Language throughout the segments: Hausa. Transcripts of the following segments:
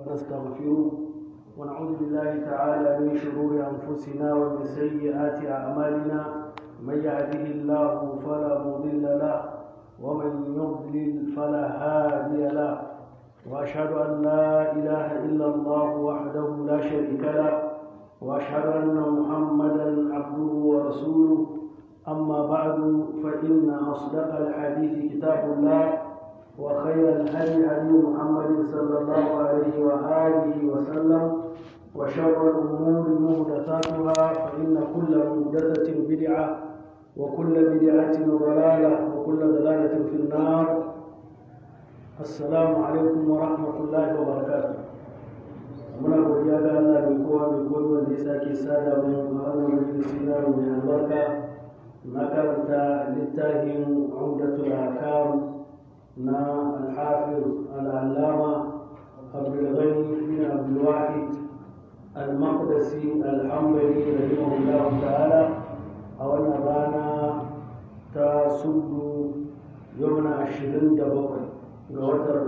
ونستغفره ونعوذ بالله تعالى من شرور أنفسنا ومن سيئات أعمالنا من يهده الله فلا مضل له ومن يضلل فلا هادي له وأشهد أن لا إله إلا الله وحده لا شريك له وأشهد أن محمدا عبده ورسوله أما بعد فإن أصدق الحديث كتاب الله وخير الهدي هدي محمد صلى الله عليه وآله وسلم وشر الأمور محدثاتها فإن كل محدثة بدعة وكل بدعة ضلالة وكل ضلالة في النار السلام عليكم ورحمة الله وبركاته muna godiya ga Allah mai kowa mai kowa wanda ya sake sada mu a wannan majalisi na mai albarka na karanta littafin umdatul hakam na alhafiz al'allama abdulghani bin abdulwahid al-maqdisi al-hambali rahimahullahu ta'ala a wannan rana ta sudu yau na ashirin da bakwai ga watar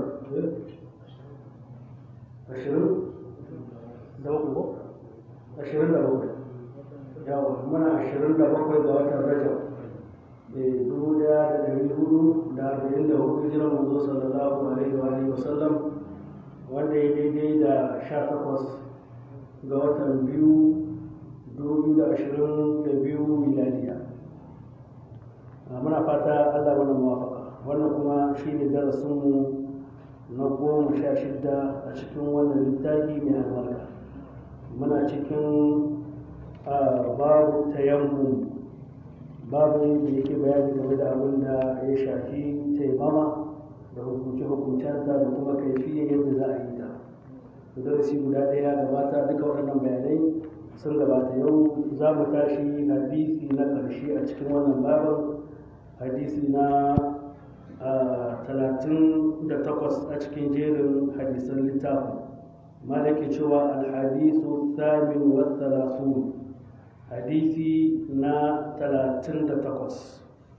ashirin da bakwai ko ashirin da bakwai yawa muna ashirin da bakwai ga watan rajab dubu daya da dari hudu da arba'in da hudu hijiran manzo sallallahu alaihi wa alihi wasallam wanda ya daidai da sha takwas ga watan biyu dubu da ashirin da biyu miladiya muna fata allah wannan muwafaka wannan kuma shi ne darasinmu na goma sha shidda a cikin wannan littafi mai albarka muna cikin babu tayammu babu da yake bayani game da abin da ya shafi taimama da hukunce-hukuncenta da kuma kaifiyar yadda za a yi ta darasi guda ɗaya gabata duka waɗannan bayanai sun gabata yau za mu tashi hadisi na ƙarshe a cikin wannan babin hadisi na talatin da takwas a cikin jerin hadisan littafin malaki cewa alhadisu thamin wa thalathun hadisi na talatin da takwas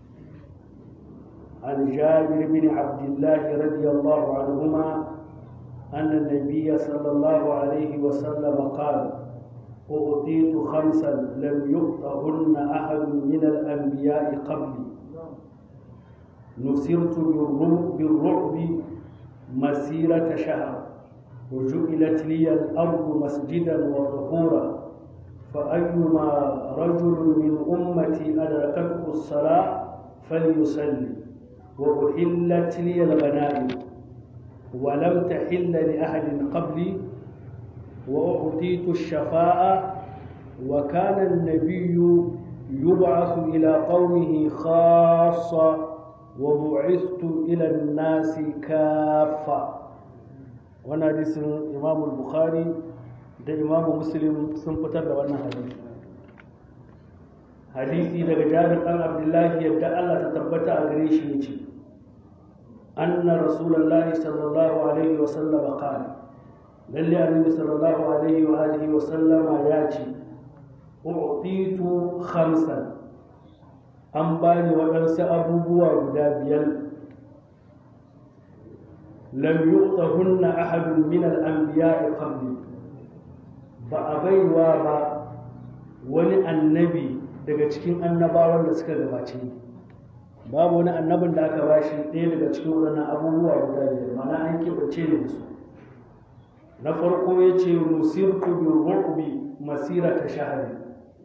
عن جابر بن عبد الله رضي الله عنهما أن النبي صلى الله عليه وسلم قال أعطيت خمسا لم يؤتهن أحد من الأنبياء قبلي نصرت بالرعب مسيرة شهر وجعلت لي الأرض مسجدا وطهورا فأيما رجل من أمتي أدركته الصلاة فليصلي وأحلت لي الغنائم ولم تحل لأحد قبلي وأعطيت الشفاء وكان النبي يبعث إلى قومه خاصة وبعثت إلى الناس كافة وانا حديث إمام البخاري da imamu muslim sun fitar da wannan hadisi hadisi daga jabir dan abdullahi yadda Allah ta tabbata a gare shi yace anna rasulullahi sallallahu alaihi wa sallama qala lalle annabi sallallahu alaihi wa alihi wa sallama ya ce u'titu khamsan an bani waɗansu abubuwa guda biyar lam yu'tahunna ahadun min al-anbiya'i qabli ba a baiwa ba wani annabi daga cikin annabawan da suka gabace babu wani annabin da aka ba shi ɗaya daga cikin waɗannan abubuwa guda biyar mana an keɓace ne da su na farko ya ce nusirtu bi ru'bi masira ta shahari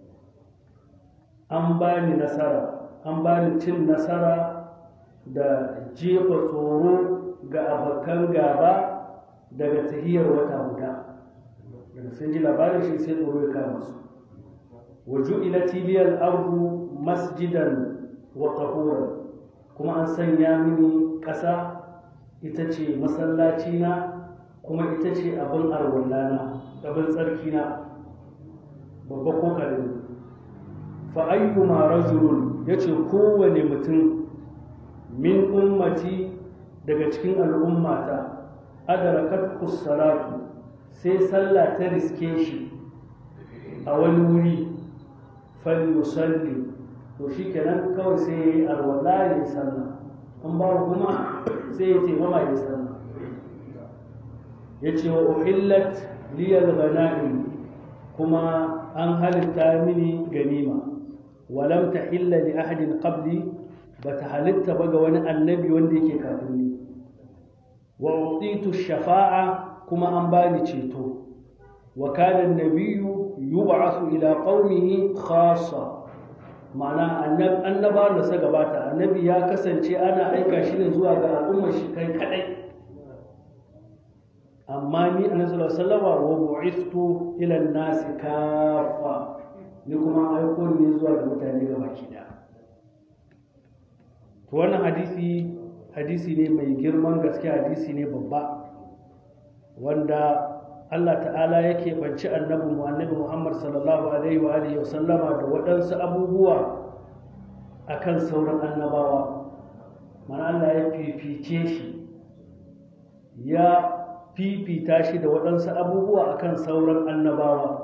an ba ni nasara an ba ni cin nasara da jefa tsoro ga abokan gaba daga tahiyar wata guda daga sun ji labarin shi sai tsoro ya kama su waju ila tiliyar ardu masjidan wa tahuran kuma an sanya mini ƙasa ita ce masallaci na kuma ita ce abin arwallana abin tsarki na babba ko karami fa ayyuma rajulun yace kowane mutum min ummati daga cikin al'ummata adarakat salatu sai sallah ta riske shi a wani wuri falyusalli to shi kenan kawai sai ya yi arwala ya yi sallah an ba kuma sai ya ce mama ya sallah yace wa uhillat liyal ghanaim kuma an halitta mini ganima walam tahilla li ahadin qabli bata halitta ba ga wani annabi wanda yake kafin ni wa utitu shafa'a kuma an bani ceto wa kana an-nabiyyu yub'athu ila qaumihi khassa ma'ana annaba da sa gabata annabi ya kasance ana aika shi ne zuwa ga al'ummar shi kai kadai amma ni annabi sallallahu alaihi wasallam wa bu'ithtu ila an-nas kaffa ni kuma aiko ne zuwa ga mutane gaba da to wannan hadisi hadisi ne mai girman gaske hadisi ne babba wanda Allah ta'ala yake banci annabi mu annabi Muhammad sallallahu alaihi wa alihi wa sallama da waɗansu abubuwa akan sauran annabawa mana Allah ya fifice shi ya fifita shi da waɗansu abubuwa akan sauran annabawa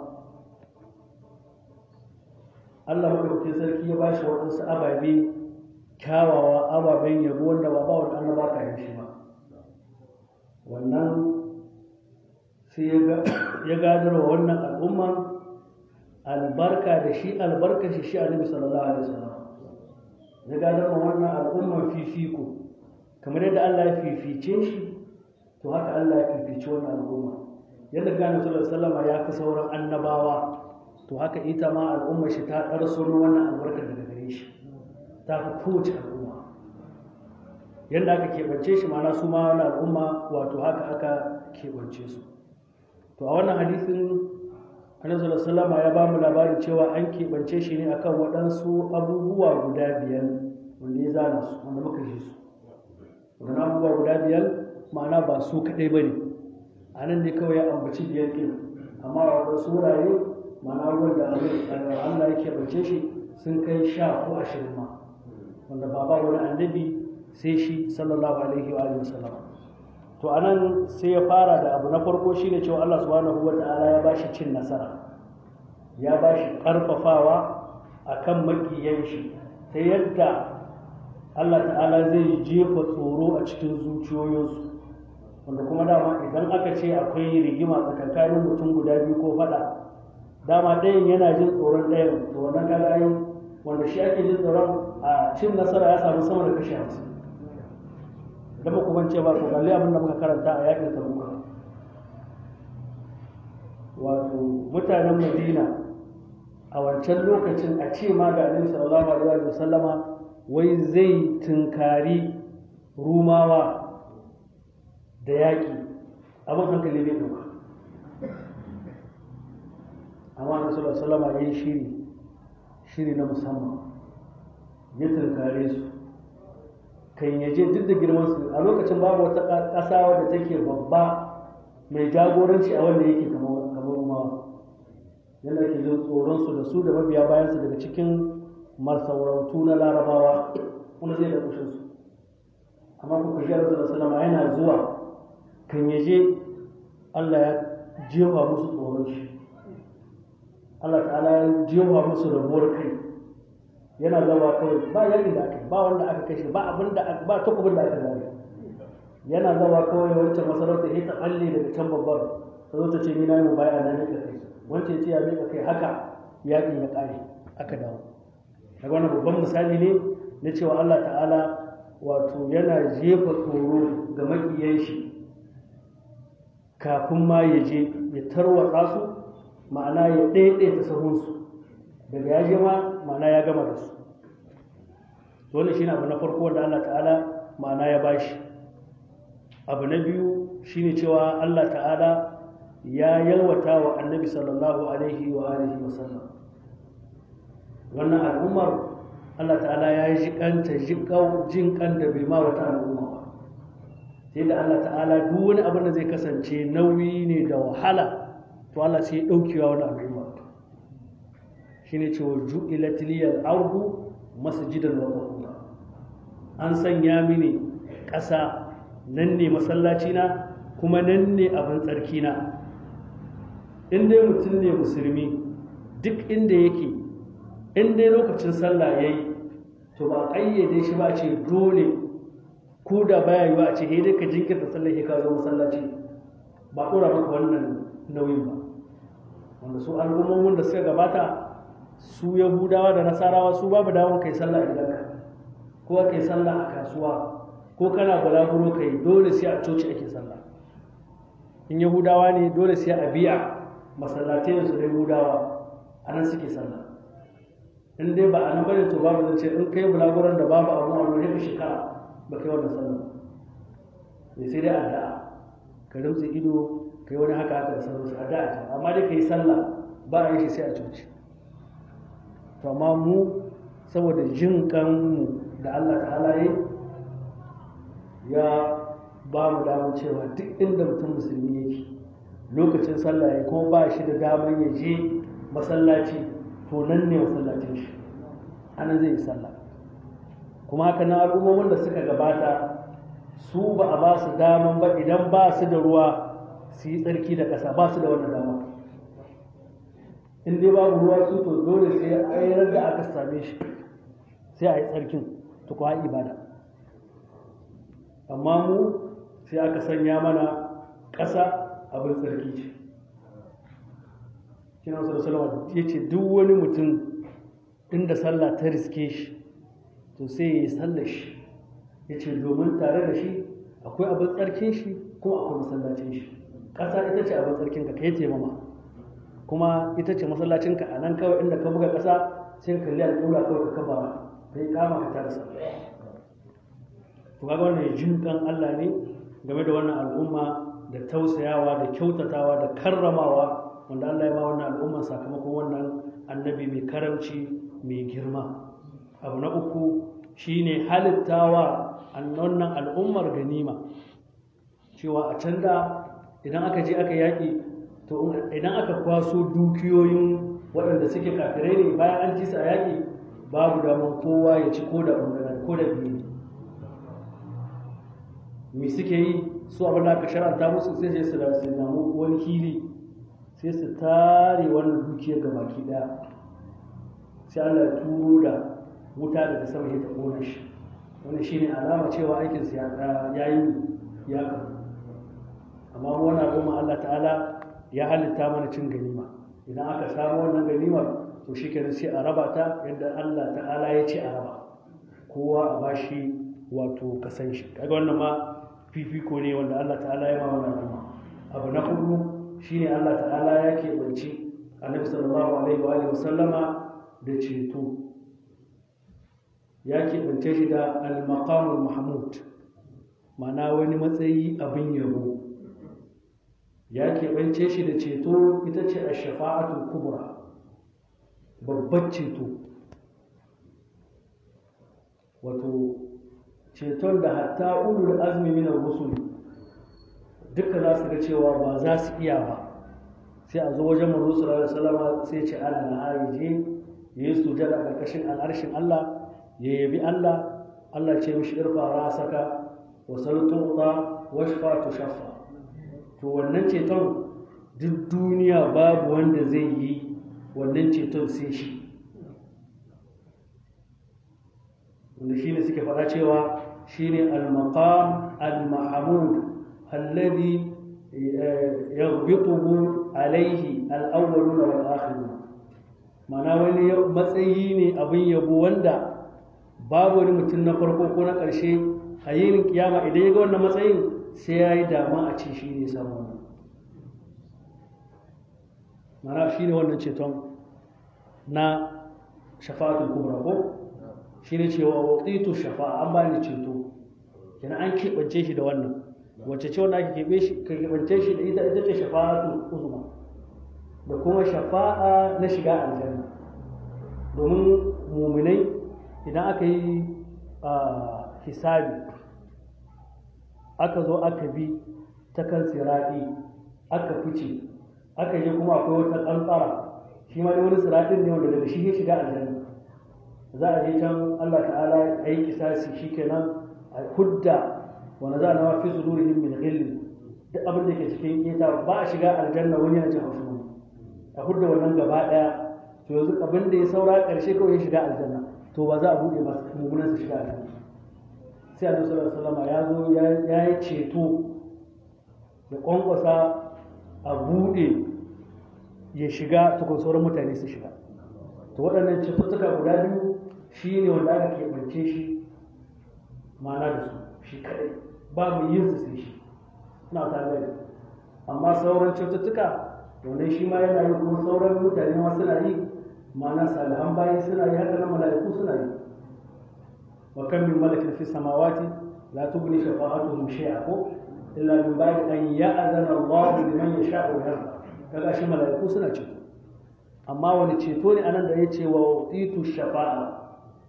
Allah madaukakin sarki ya ba shi waɗansu ababe kyawawa ababen yabo wanda ba ba wani annaba ka yi shi ba wannan sai ya gadar wa wannan al'umma albarka da shi albarka shi shi annabi sallallahu alaihi wasallam ya gadar wa wannan al'umma fifiko kamar yadda Allah ya fifice shi to haka Allah ya fifice wannan al'umma yadda gane sallallahu alaihi wasallam ya fi sauran annabawa to haka ita ma al'umma shi ta ɗarso wannan albarka daga gare shi ta fi kowace al'umma yadda aka keɓance shi mana su ma wani al'umma wato haka aka keɓance su to a wannan hadisin annabi sallallahu ya ba mu labarin cewa an keɓance shi ne akan waɗansu abubuwa guda biyar wanda ya zana su wanda muka ji su wannan abubuwa guda biyar ma'ana ba su kaɗai ba ne a nan ne kawai ya ambaci biyar ɗin amma a waɗansu wurare ma'ana ruwan da Allah ya keɓance shi sun kai sha ko ashirin ma wanda ba ba wani annabi sai shi sallallahu alaihi wa alihi wasallam to anan sai ya fara da abu na farko shine cewa Allah subhanahu wata'ala ya bashi cin nasara ya bashi karfafawa akan makiyan shi ta yadda Allah ta'ala zai jefa tsoro a cikin zuciyoyinsu wanda kuma dama idan aka ce akwai rigima tsakankanin mutum guda biyu ko faɗa dama ɗayan yana jin tsoron ɗayan to wannan kaga ai wanda shi ake jin tsoron a cin nasara ya samu sama da kashi hamsin da ba kuma ce ba ku kalli abin da muka karanta a yakin tabuka wato mutanen madina a wancan lokacin a ce ma ga annabi sallallahu alaihi wa sallama wai zai tunkari rumawa da yaƙi abin hankali bai ɗauka amma annabi sallallahu alaihi wa sallama ya yi shiri shiri na musamman ya tunkare su kan yaje duk da girman su a lokacin babu wata ƙasa wadda take babba mai jagoranci a wanda yake kamar rumawa yadda ake jin tsoron su da su da mabiya bayan su daga cikin masarautu na larabawa wanda zai da kushin su amma ku kashi da salama yana zuwa kan yaje Allah ya jefa musu tsoron shi Allah ta'ala ya jefa musu rabuwar kai yana zama kawai ba yakin da aka ba wanda aka kashe ba abin da ba takubin da aka zare yana zama kawai wancan masarauta ya ta balle daga can babbar ta zo ta ce ni na yi baya na nika kai wancan ce ya nika kai haka yakin ya kare aka dawo daga wannan babban misali ne na cewa Allah ta'ala wato yana jefa tsoro ga makiyan shi kafin ma ya je ya tarwatsa su ma'ana ya ɗaiɗaita sahunsu daga ya je ma ma'ana ya gama da su wannan shine abu na farko wanda Allah ta'ala ma'ana ya bashi abu na biyu shine cewa Allah ta'ala ya yalwata wa annabi sallallahu alaihi wa alihi wa sallam wannan al'ummar Allah ta'ala ya yi jikanta jin kan da bai ma wata al'umma ba sai da Allah ta'ala duk wani abin da zai kasance nauyi ne da wahala to Allah sai ya daukewa wani al'umma shine cewa ju'ilat liyal ardu masjidan wa tahura an sanya mini ƙasa nan ne masallaci na kuma nan ne abin tsarki na in dai mutum ne musulmi duk inda yake in dai lokacin sallah yayi to ba ƙayyade shi ba ce dole ko da baya yiwa a ce dai ka jinkirta sallah ka zo masallaci ba ɗora maka wannan nauyin ba wanda su al'ummomin da suka gabata su yahudawa da nasarawa su babu damar kai sallah a gidanka ko kai sallah a kasuwa ko kana balaguro kai dole sai a coci ake sallah in yahudawa ne dole sai a biya masallatai su da yahudawa a nan suke sallah in dai ba a nan bane to babu zance in kai bulaguron da babu abu a wani shekara ba kai wannan sallah ne sai dai addu'a ka rumtse ido kai wani haka haka da sauransu addu'a ce amma dai kai sallah ba a yi shi sai a coci to amma mu saboda jin kanmu da Allah ta'ala yi ya ba mu damar cewa duk inda mutum musulmi yake lokacin sallah ya kuma ba shi da damar ya je masallaci to nan ne masallacin shi anan zai yi sallah kuma haka nan al'ummomin da suka gabata su ba a ba su daman ba idan ba su da ruwa su yi tsarki da ƙasa ba su da wannan dama in dai babu ruwa su to dole sai a yi da aka same shi sai a yi tsarkin to kuwa ibada amma mu sai aka sanya mana ƙasa abin tsarki ce kina wasu da salama ya ce duk wani mutum inda sallah ta riske shi to sai ya yi sallar shi ya ce domin tare da shi akwai abin tsarkin shi kuma akwai masallacin shi ƙasa ita ce abin tsarkin ka kai taimama kuma ita ce masallacinka a nan kawai inda ka buga ƙasa sai ka kalli al'ula kawai ka kafa ka yi kama ka tara sallah to kaga wannan jin kan Allah ne game da wannan al'umma da tausayawa da kyautatawa da karramawa wanda Allah ya ba wannan al'umma sakamakon wannan annabi mai karamci mai girma abu na uku shine halittawa wannan al'ummar ganima cewa a can da idan aka je aka yaƙi to idan aka kwaso dukiyoyin waɗanda suke kafirai ne bayan an ci su a yaƙi babu damar kowa ya ci ko da ɓangaren ko da biyu me suke yi su abin da aka sharanta musu sai sai su da su namu wani hili sai su tare wannan dukiyar ga baki ɗaya sai Allah ya turo da wuta daga sama ya ta ƙona shi wani shine alama cewa aikinsu ya yi ya karu amma wani al'umma Allah ta'ala ya halitta mana cin ganima idan aka samu wannan ganimar to shi kenan sai a raba ta yadda Allah ta'ala ya ce a raba kowa a bashi wato kasan shi kaga wannan ma fifiko ne wanda Allah ta'ala ya ma wannan al'umma abu na hudu shine Allah ta'ala ya keɓance annabi sallallahu alaihi wa alihi wasallama da ceto ya keɓance shi da al-maqamul mahmud ma'ana wani matsayi abin yabo ya keɓance shi da ceto ita ce a shafa'atul kubra babbar ceto wato ceton da hatta ulul azmi min rusul duka za su ga cewa ba za su iya ba sai a zo wajen manzo sallallahu alaihi wasallam sai ce ana na aije yayi sujada karkashin al'arshin Allah ya yabi Allah Allah ce mishi irfa rasaka wa saltuqa washfa tushaffa to wannan ceton duk duniya babu wanda zai yi wannan ceton sai shi wanda shi ne suke faɗa cewa shi ne al-maqam al-mahamud alladhi yaghbituhu alaihi al-awwaluna wal akhirun mana wani matsayi ne abin yabo wanda babu wani mutum na farko ko na ƙarshe a yinin kiyama idan ya ga wannan matsayin sai ya yi dama a ce shi ne samu wannan mana shi ne wannan ceton na shafa'atul kubra ko shi ne cewa waɗitu shafa'a an ba ni ceto kenan an keɓance shi da wannan wacce ce wanda ake keɓance shi da ita ita ce shafa'atul uzma da kuma shafa'a na shiga aljanna domin muminai idan aka yi hisabi aka zo aka bi ta kan siraɗi aka fice aka je kuma akwai wata tsantsara shi ma wani siraɗin ne wanda daga shi ya shiga aljanna za a je can Allah ta'ala a yi kisasi shi kenan a hudda wanda za a nawa fi zururihim min ghilli duk abin da ke cikin keta ba a shiga aljanna wani yana jin haushi wani a hudda wannan gaba ɗaya to yanzu abin da ya saura ƙarshe kawai ya shiga aljanna to ba za a buɗe ba mummunan su shiga aljanna sai annabi sallallahu alaihi wasallam ya zo ya yi ceto da kwankwasa a buɗe ya shiga tukun sauran mutane su shiga to waɗannan cututtuka guda biyu shi ne wanda aka keɓance shi ma'ana da su shi kaɗai ba mu yin su sai shi suna tare da amma sauran cututtuka wannan shi ma yana yi kuma sauran mutane ma suna yi ma'ana salihan bayi suna yi haka nan mala'iku suna yi wa kan min malakin fi samawati la tughni shafa'atuhum shay'a ko illa min ba'di an ya'zana Allahu liman yasha'u wa yarda kaga shi mala'iku suna ceto amma wani ceto ne anan da ya ce wa utitu shafa'a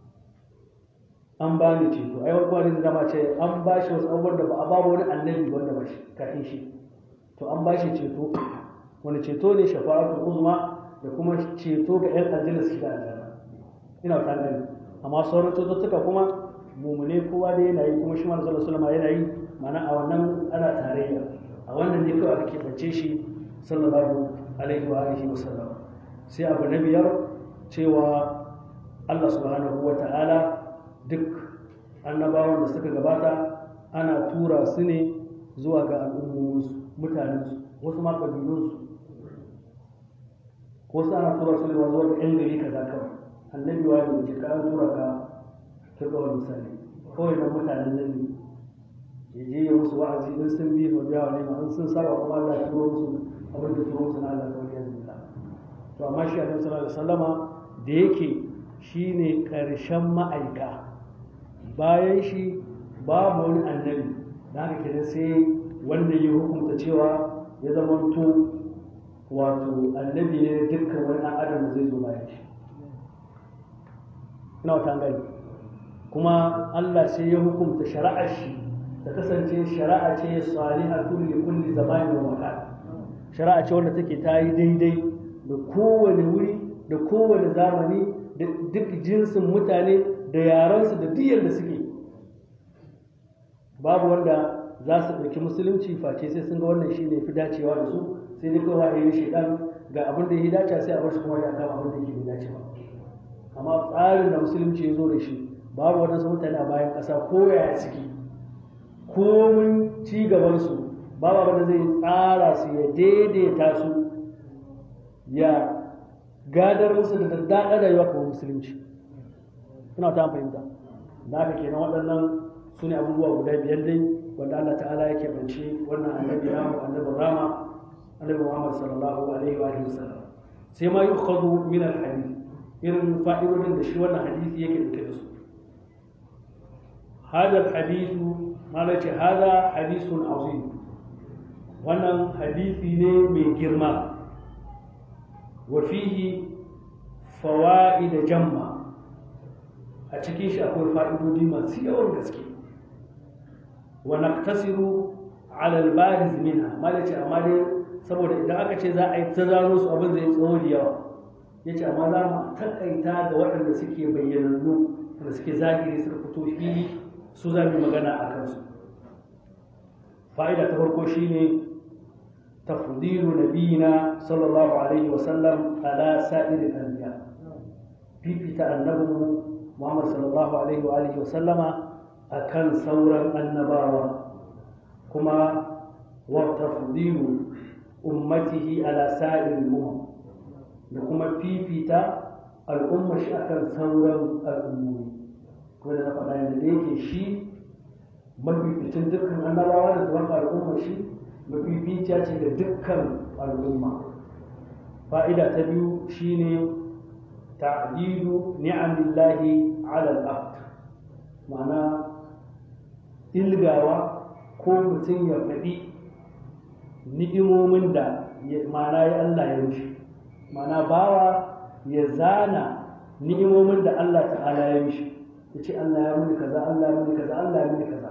an ba ni ceto ai wani kwanin da ma ce an ba shi wasu abubuwan da ba a ba wani annabi wanda ba shi kafin shi to an ba shi ceto wani ceto ne shafa'atul uzma da kuma ceto ga yan aljanna su shiga aljanna ina ta gani amma sauran cututtuka kuma mumune kowa da yana yi kuma shi manzo sallallahu alaihi yana yi mana a wannan ana tarayya a wannan ne kawai ake bace shi sallallahu alaihi wa alihi wasallam sai abu na biyar cewa Allah subhanahu wa ta'ala duk annabawan da suka gabata ana tura su ne zuwa ga al'ummominsu mutanensu wasu ma ƙabilunsu wasu ana tura su ne zuwa ga 'yan gari kaza kawai annabi wa ne ke ka tura ka kirga wani misali kawai na mutanen nan ne ya je ya musu wa'azi in sun bi wa biya wa nema in sun saba kuma Allah ya turo musu abin da turo musu na Allah kawai ya zuba to amma shi annabi sallallahu alaihi wasallama da yake shine karshen ma'aika bayan shi babu wani annabi da haka kenan sai wanda ya hukunta cewa ya zama to wato annabi ne dukkan wani ɗan adam da zai zo bayan shi ina wata gani kuma Allah sai ya hukunta shari'ar shi ta kasance shari'a ce salihatun li kulli zamani wa makan shari'a ce wanda take ta yi daidai da kowane wuri da kowane zamani da duk jinsin mutane da yaransu da diyar da suke babu wanda za su ɗauki musulunci face sai sun ga wannan shi ne fi dacewa da su sai dai kawai wahayi shi ɗan ga abin da ya dace sai a bar shi kuma ya kama abin da yake bai dace ba amma tsarin da musulunci ya zo da shi babu waɗansu mutane a bayan ƙasa ko yaya suke komin ci gabansu babu abin da zai tsara su ya daidaita su ya gadar musu da daddaɗa rayuwa kamar musulunci ina ta fahimta da haka kenan waɗannan su ne abubuwa guda biyar dai wanda Allah ta'ala ya keɓance wannan annabi namu annabin rama annabi Muhammad sallallahu alaihi wa sallam sai ma yukhadhu min al-hadith irin fa'idodin da shi wannan hadisi yake dauke da su hada al-hadithu malace hada hadithun azim wannan hadisi ne mai girma wa fihi fawaid jamma a cikin shi akwai fa'idodi masu yawan gaske wa naqtasiru ala al-bariz minha malace amma dai saboda idan aka ce za a yi ta zano su abin zai tsawo da yawa yace amma za mu takaita ga waɗanda suke bayyanannu da suke zahiri suka fito fili su za mu magana a kansu fa'ida ta farko shine tafdilu nabiyina sallallahu alaihi wa sallam ala sa'iril anbiya fifita annabinmu Muhammad sallallahu alaihi wa alihi wa sallama akan sauran annabawa kuma wa tafdilu ummatihi ala sa'iril umam da kuma fifita al'umma shi akan sauran al'ummomi ko da na faɗa yadda da yake shi mafificin dukkan annabawa da zuwan al'umma shi mafificiya ce da dukkan al'umma fa'ida ta biyu shine ta'dilu ni'amillahi ala al-abd ma'ana ilgawa ko mutum ya faɗi ni'imomin da ma'ana ya Allah ya rushe ma'ana bawa ya zana ni'imomin da Allah ta'ala ya mishi ya ce Allah ya muni kaza Allah ya muni kaza Allah ya muni kaza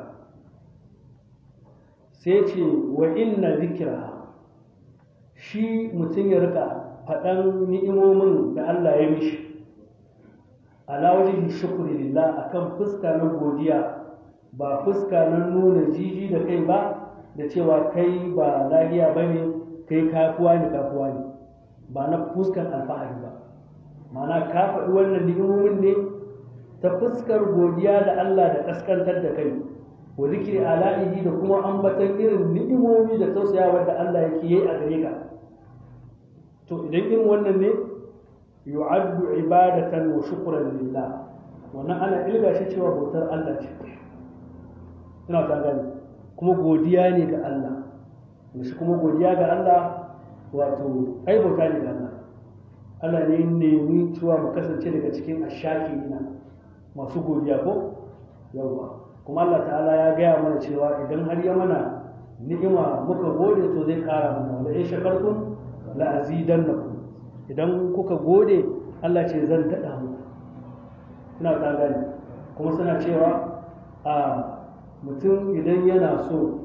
sai ce wa inna zikira shi mutum ya rika faɗan ni'imomin da Allah ya mishi ala wajen shukuri lillah akan fuska na godiya ba fuska na nuna jiji da kai ba da cewa kai ba lahiya ba ne kai kafuwa ne kafuwa ne ba na fuskan alfahari ba mana ka faɗi wannan ni'imomin ne ta fuskar godiya da Allah da ƙaskantar da kai wa zikri ala'ihi da kuma ambatan irin ni'imomi da tausayawa da Allah yake yi a gare ka to idan irin wannan ne yu'addu ibadatan wa shukran lillah wannan ana ilga shi cewa bautar Allah ce ina ta gani kuma godiya ne ga Allah shi kuma godiya ga Allah wato ai bauta ne ga Allah Allah ne nemi cewa mu kasance daga cikin ashakirina masu godiya ko yawa kuma Allah ta'ala ya gaya mana cewa idan har ya mana ni'ima muka gode to zai kara mana wala in shakartum la azidannakum idan kuka gode Allah ce zan daɗa muku ina ta gani kuma suna cewa a mutum idan yana so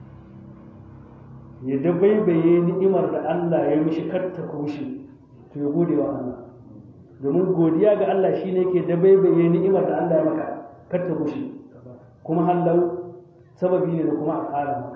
ya dabaibaye ni'imar da Allah ya mishi kar ta kushe to ya gode wa Allah domin godiya ga Allah shine ke dabaibaye ni'imar da Allah ya maka kar ta kushe kuma hallau sababi ne da kuma a ƙara maka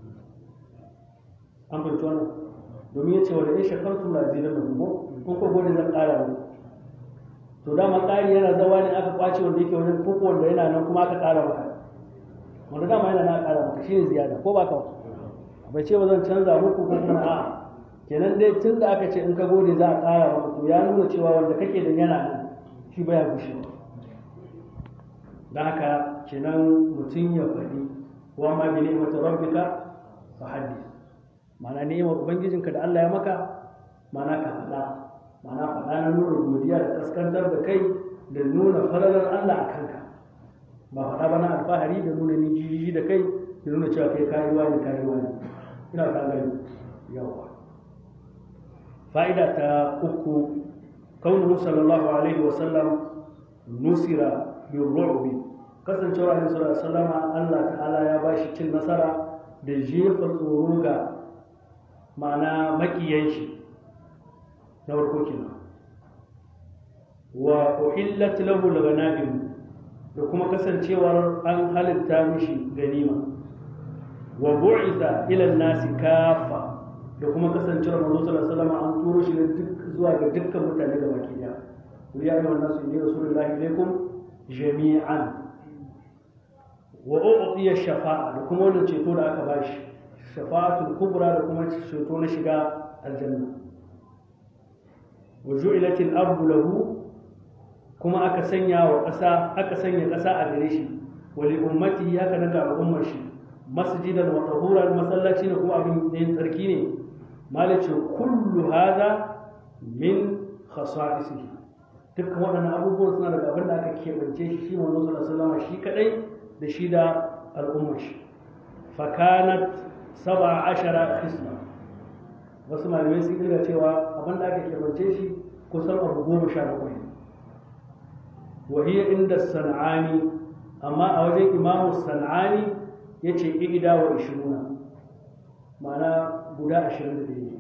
an fahimci wannan domin ya ce wa da in shakartum la zidan da kuma kun ko gode zan ƙara muku to dama ƙari yana zawa ne aka kwace wanda yake wajen koko wanda yana nan kuma aka ƙara maka wanda dama yana nan ƙara maka shine ziyada ko ba ka bai ce ba zan canza muku ko kuma a kenan dai tun da aka ce in ka gode za a ƙara maka to ya nuna cewa wanda kake da yana nan shi baya gushewa don haka kenan mutum ya faɗi wa ma bi ni'mati rabbika fa hadith ma'ana ni'imar ubangijinka da Allah ya maka ma'ana ka faɗa ma'ana faɗa na nuna godiya da kaskantar da kai da nuna falalar Allah a kanka ba faɗa ba na alfahari da nuna nijiji da kai da nuna cewa kai kayuwa ne kayuwa ne ina ta gani yawa fa'ida ta uku kaunuhu sallallahu alaihi wasallam nusira bin ru'bi kasancewa alaihi sallallahu alaihi wasallama Allah ta'ala ya bashi cin nasara da jefa tsoro ga ma'ana makiyan shi na farko kenan wa uhillat lahu al-ghanaim da kuma kasancewar an halitta mishi ganima wa bu'itha ila an-nasi kafa da kuma kasancewar manzo sallallahu alaihi wasallam an turo shi duk zuwa ga dukkan mutane da baki daya ya ayyuhan nasu inni rasulullahi ilaikum jami'an wa u'tiya shafa'a da kuma wannan ceto da aka bashi shafa'atul kubra da kuma ceto na shiga aljanna wa ju'ilatil ardu lahu kuma aka sanya wa ƙasa aka sanya ƙasa a gare shi wa li ummati haka nan ga al'ummar shi masjidan wa tahuran masallaci ne kuma abin yin tsarki ne malace kullu hada min khasa'isihi dukkan waɗannan abubuwan suna daga abin da aka keɓance shi shi manzo sallallahu alaihi wasallam shi kadai da shi da al'ummar shi fakanat saba ashara khisla wasu malamai sun kirga cewa abin da aka keɓance shi kusan abu goma sha bakwai wahiyar inda sana'ani amma a wajen imamu sana'ani ya ce ida wa ishiruna ma'ana guda ashirin da ɗaya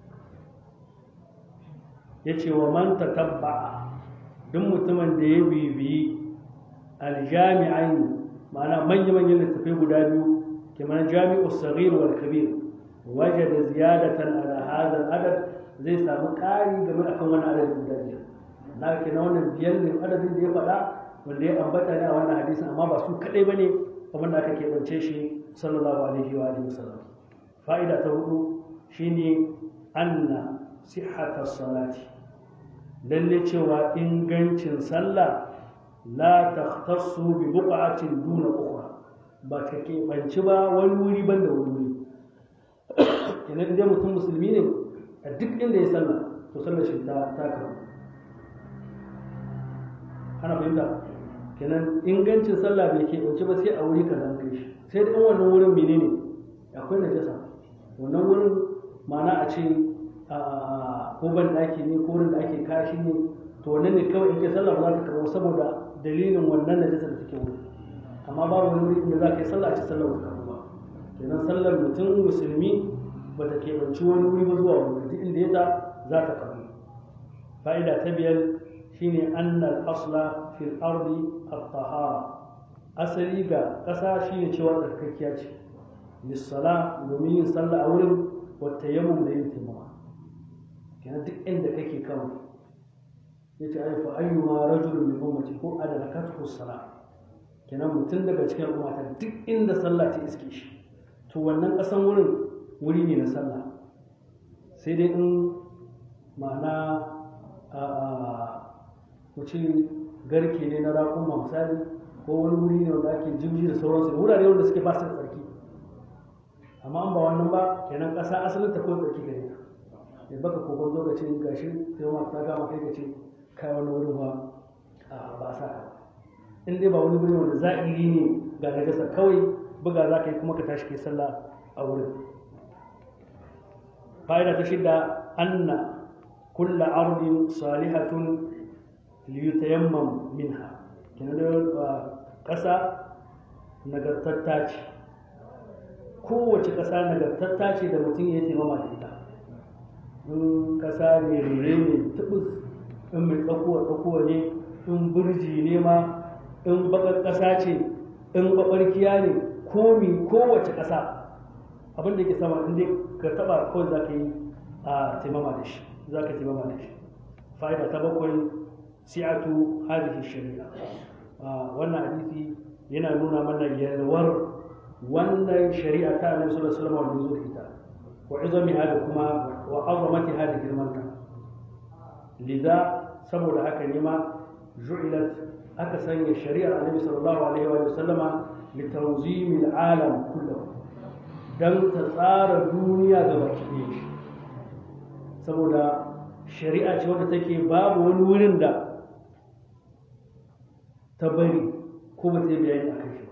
ya ce wa man tabba'a duk mutumin da ya bibiyi aljami'aini ma'ana manya-manyan littattafai guda biyu kamar jami'u sagir wal kabir waje da ziyadatan ala hadal adad zai samu ƙari game akan wani adadin guda biyar na ke na wannan biyar ne adadin da ya faɗa wanda ya ambata ne a wannan hadisin amma ba su kaɗai ba ne kamar da aka keɓance shi sallallahu alaihi wa alihi wasallam fa'ida ta hudu shine anna sihhata salati lalle cewa ingancin sallah la takhtassu bi buqatin duna ukhra ba ka keɓanci ba wani wuri ban da wani wuri kenan idan mutum musulmi ne a duk inda ya sallah to sallar shi ta ta karu ana fahimta kenan ingancin sallah bai keɓanci ba sai a wuri kaza an kai shi sai da wannan wurin menene akwai najasa wannan wurin ma'ana a ce ko ban ɗaki ne ko wurin da ake kashi ne to wannan ne kawai in kai sallah ba za ta karɓo saboda dalilin wannan najasa da take wuri amma babu wani wuri inda za ka yi sallah a ce sallah ba karɓo ba kenan sallar mutum musulmi ba ta keɓanci wani wuri ba zuwa wani duk inda ya ta za ta karɓo fa'ida ta biyar shine annal asla fil ardi at-tahara asali ga ƙasa shine cewa tsarkakiya ce lissala domin yin sallah a wurin wata yamun da yin taimama kenan duk inda kake kan ya ce ai fa ayyuma rajulun min ummati ko adrakathu sala kenan mutum daga cikin al'umma ta duk inda sallah ta iske shi to wannan ƙasan wurin wuri ne na sallah sai dai in ma'ana a mutum garke ne na raƙuma misali ko wani wuri ne wanda ake jibji da sauransu da wurare wanda suke ba su da tsarki amma an ba wannan ba kenan ƙasa asalin ta ko tsarki gare ta ya baka kokon zo ka ce gashi sai ma ta gama kai ka ce kai wani wurin ba a ba sa ka in dai ba wani wuri wanda za'iri ne ga najasa kawai buga za ka yi kuma ka tashi kai sallah a wurin fa'ida ta shidda anna kulla ardin salihatun liyutayammam minha kenan da ƙasa nagartatta ce kowace ƙasa nagartatta ce da mutum ya taimama da ita in ƙasa ne rere ne tubus in mai tsakuwa tsakuwa ne in burji ne ma in bakar ƙasa ce in babarkiya ne komi kowace ƙasa abin da ke sama in dai ka taba kawai za ka yi a taimama da shi za ka taimama da shi fa'ida ta bakwai si'atu hadhihi shari'a wannan hadisi yana nuna mana yalwar wannan shari'a ta annabi sallallahu alaihi wasallam wanda zo da ita wa izami hada kuma wa azamati hada girmanta liza saboda haka ne ma ju'ilat aka sanya shari'ar annabi sallallahu alaihi wa sallama li tanzim al-alam kullahu dan ta tsara duniya ga baki ɗaya saboda shari'a ce wadda take babu wani wurin da ta bari ko ba ta yi bayani a kan shi ba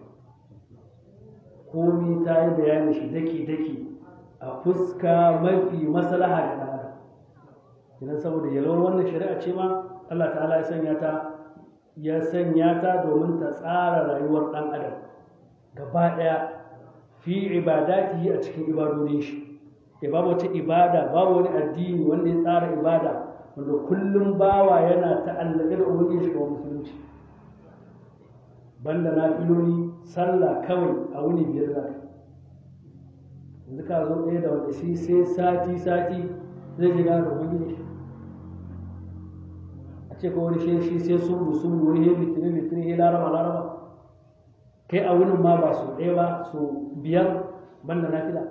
komi ta yi bayani shi daki-daki a fuska mafi maslaha da ɗan adam idan saboda yalwar wannan shari'a ce ma Allah ta'ala ya sanya ta ya sanya ta domin ta tsara rayuwar ɗan adam gaba ɗaya fi ibadatihi a cikin ibadodin shi ya babu wata ibada babu wani addini wanda ya tsara ibada wanda kullum bawa yana ta'allake da ubangiji shi kamar musulunci banda na filoli sallah kawai a wuni biyar za yanzu ka zo ɗaya da wanda shi sai sati sati zai shiga da ubangiji a ce ko wani shi sai sun sun wani he litinin litinin he laraba laraba kai a wunin ma ba su ɗaya ba su biyar banda na fila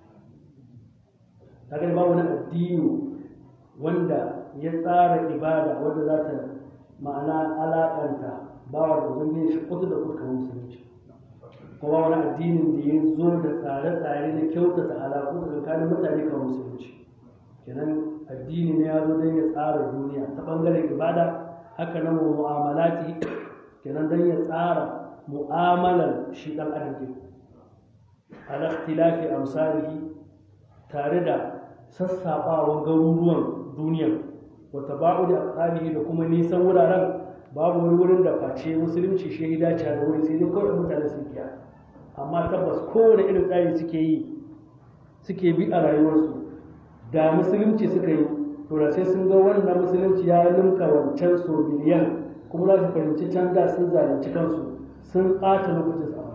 kaga ba wani addini wanda ya tsara ibada wanda za ta ma'ana alaƙanta bawa da ubangiji shi kudu da kuka musulunci kuma wani addinin da ya zo da tsare-tsare na kyautata alaƙu tsakanin mutane kan musulunci kenan addini ne ya zo don ya tsara duniya ta ɓangaren ibada haka nan mu'amalati kenan don ya tsara mu'amalar shi ɗan adam ɗin ala ikhtilafi amsalihi tare da sassaɓawan garuruwan duniya wata ba'u da aqalihi da kuma nisan wuraren babu wani wurin da face musulunci shi ya dace da wuri sai dai kawai mutane sun kiya amma tabbas kowane irin tsari suke yi suke bi a rayuwarsu da musulunci suka yi to da sai sun ga wannan musulunci ya limka wancan so biliyan kuma za su fahimci can da sun zalunci kansu sun ɓata lokacin sa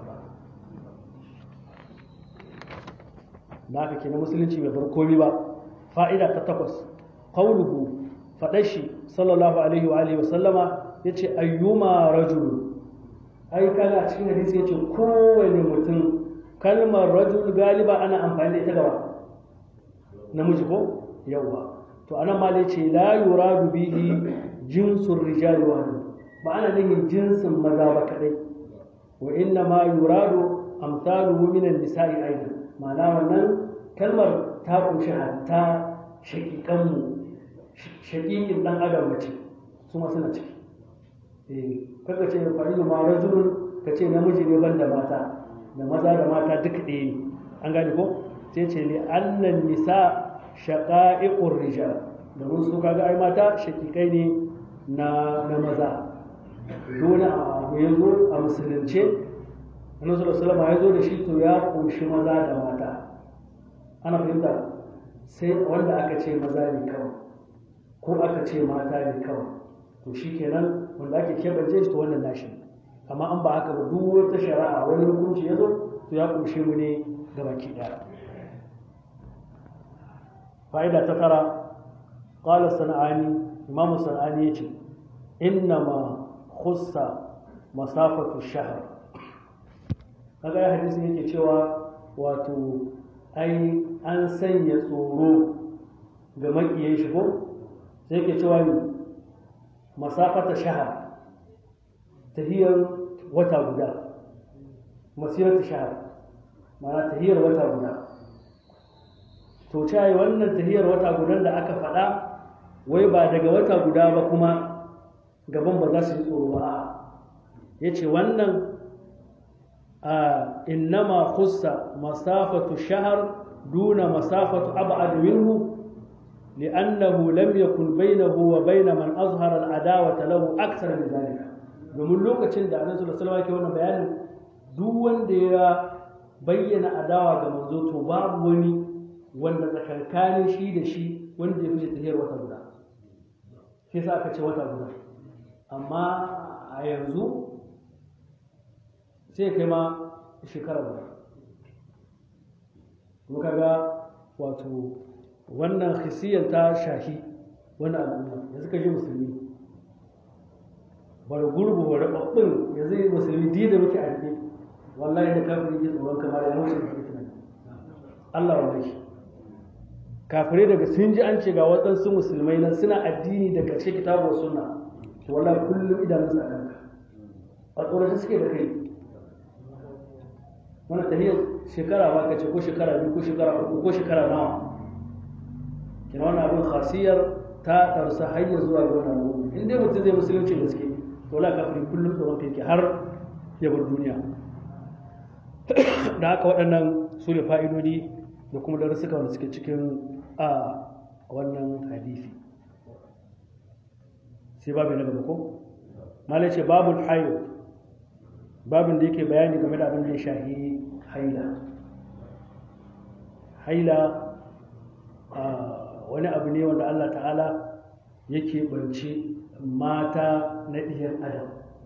da haka kenan musulunci bai bar komi ba fa'ida ta takwas qauluhu faɗashi sallallahu alaihi wa alihi wa sallama ya ce ayyuma rajul ai kaga a cikin hadisi ya ce kowane mutum kalmar rajul galiba ana amfani da ita gaba namiji ko yawwa to anan ma ya ce la yuradu bihi jinsun rijali wa ba ana nufin jinsin maza ba kadai wa inna ma yuradu amsaluhu min an-nisa'i aidan ma'ana wannan kalmar ta kunshi hatta shakikanmu shakikin dan adam mace su ma suna ciki kaga ce fa'ilu ma rajulun ka ce namiji ne banda mata da maza da mata duka ɗaya ne an gane ko sai ce li annan nisa shaqa'iqur rijal domin su kaga ai mata shakikai ne na na maza dole abu ya zo a musulunce annabi sallallahu alaihi ya zo da shi to ya kunshi maza da mata ana fahimta sai wanda aka ce maza ne kawai ko aka ce mata ne kawai to shi kenan wanda ake keɓance shi to wannan nashi amma an ba haka ba duk wata shari'a wani hukunci ya zo to ya kunshe mu ne ga baki ɗaya fa'ida ta tara qala sana'ani imamu sana'ani yace innama khussa masafatu shahr kaga ya hadisin yake cewa wato ai an sanya tsoro ga makiyan shi ko sai yake cewa ne masafata shahar tahiyar wata guda masirata shahar mana tahiyar wata guda to yi wannan tahiyar wata gudan da aka faɗa wai ba daga wata guda ba kuma gaban ba za su yi tsoro ba ya ce wannan a innama khussa masafatu shahar duna masafatu ab'ad minhu لأنه لم يكن بينه وبين من أظهر العداوة له أكثر من ذلك domin lokacin da annabi sallallahu alaihi wasallam ke wannan bayanin duk wanda ya bayyana adawa ga manzo to babu wani wanda tsakankanin shi da shi wanda ya fice tahiyar wata guda shi yasa aka ce wata guda amma a yanzu sai kai ma shekara guda kuma kaga wato wannan hisiyar ta shahi wannan al'umma yanzu ka ji musulmi bar gurbu wa rababbin yanzu yi musulmi di da muke a rike wallahi da kafin yake tsoron kamar ya wuce da tunani Allah wallahi kafirai daga sun ji an ce ga waɗansu musulmai nan suna addini da ƙarshe kitabu wa sunna to wallahi kullum idanun sa kanka a tsoron suke da kai wannan tahiyar shekara ba ka ce ko shekara biyu ko shekara uku ko shekara nawa kina wannan abin khasiyar ta ɗarsa hanyar zuwa ga wannan abu in dai mutum zai musulunci gaske to la kafiri kullum tsoron kai ke har ya bar duniya da haka waɗannan su ne fa'idodi da kuma darussuka wanda suke cikin a wannan hadisi sai babu na gaba ko malai ce babul hayo babin da yake bayani game da abin da ya shahi haila haila wani abu ne wanda Allah ta'ala yake bance mata na ɗiyar adam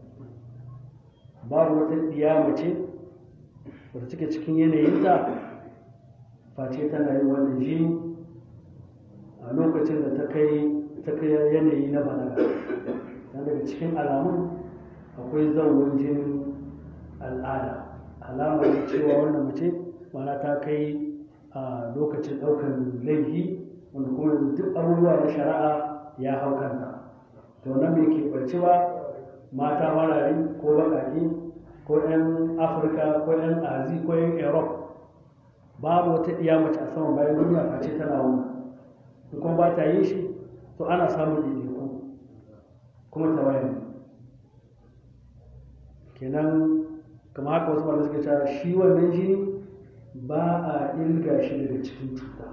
babu wata ɗiya mace wadda take cikin yanayinta face tana yin wannan jini a lokacin da ta kai yanayi na balaga don daga cikin alamun akwai zaunin jinin al'ada alamar cewa wannan mace mana ta kai a lokacin ɗaukar laifi wanda kuma duk abubuwa na shari'a ya hau kanta to nan bai keɓarci ba mata marari ko baƙaƙe ko 'yan afirka ko 'yan azi ko 'yan europe babu wata ɗiya mace a saman bayan duniya face tana wannan in kuma ba ta yi shi to ana samun ɗaiɗaiku kuma ta wayan kenan kama haka wasu malamai suka cewa shi wannan jini ba a ilga shi daga cikin cuta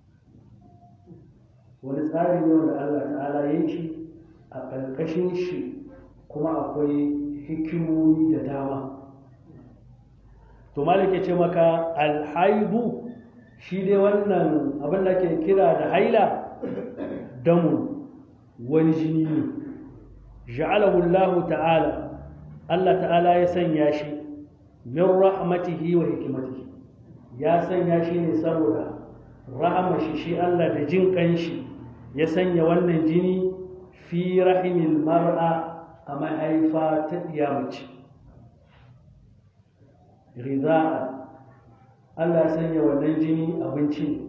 wani tsari ne wanda Allah ta'ala ya yi shi a ƙarƙashin shi kuma akwai hikimomi da dama to malik ce maka alhaidu shi dai wannan abin da ke kira da haila damun wani jini ne ja'alahu Allah ta'ala Allah ta'ala ya sanya shi min rahmatihi wa hikimatihi ya sanya shi ne saboda rahama shi shi Allah da jin kanshi ya sanya wannan jini fi rahimil mar'a a mahaifa ta mace riza'a Allah sanya wannan jini abinci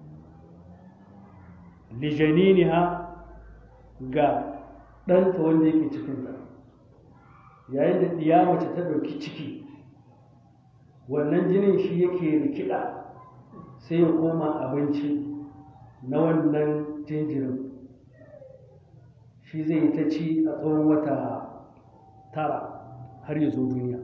lijaniniha ga ɗanta wanda yake cikinta yayin da ɗiya mace ta ɗauki ciki wannan jinin shi yake rikida sai ya koma abinci na wannan jinjirin shi zai yi ta ci a tsawon wata tara har ya zo duniya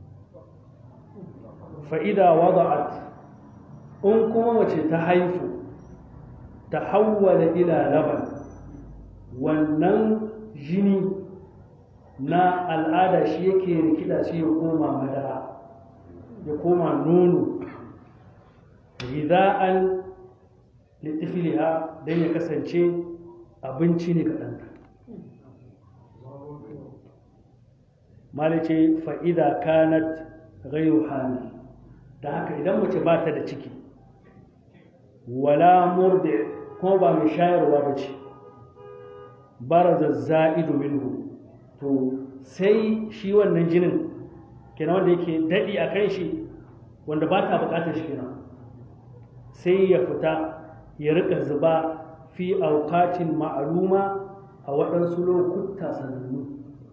fa'ida wada'at in kuma mace ta haifu ta hawwala ila laban wannan jini na al'ada shi yake rikida sai ya koma madara ya koma nono rida'an litifiliha don ya kasance abinci ne ga ɗanta malice fa'ida kanat gairu hamil da haka idan mace ba ta da ciki wala murde ko ba mai shayarwa ba ce baraza za'idu minhu to sai shi wannan jinin kenan wanda yake daɗi a kan shi wanda ba ta bukatar shi kenan sai ya fita ya rika zuba fi aukatin ma'aluma a waɗansu lokuta sanannu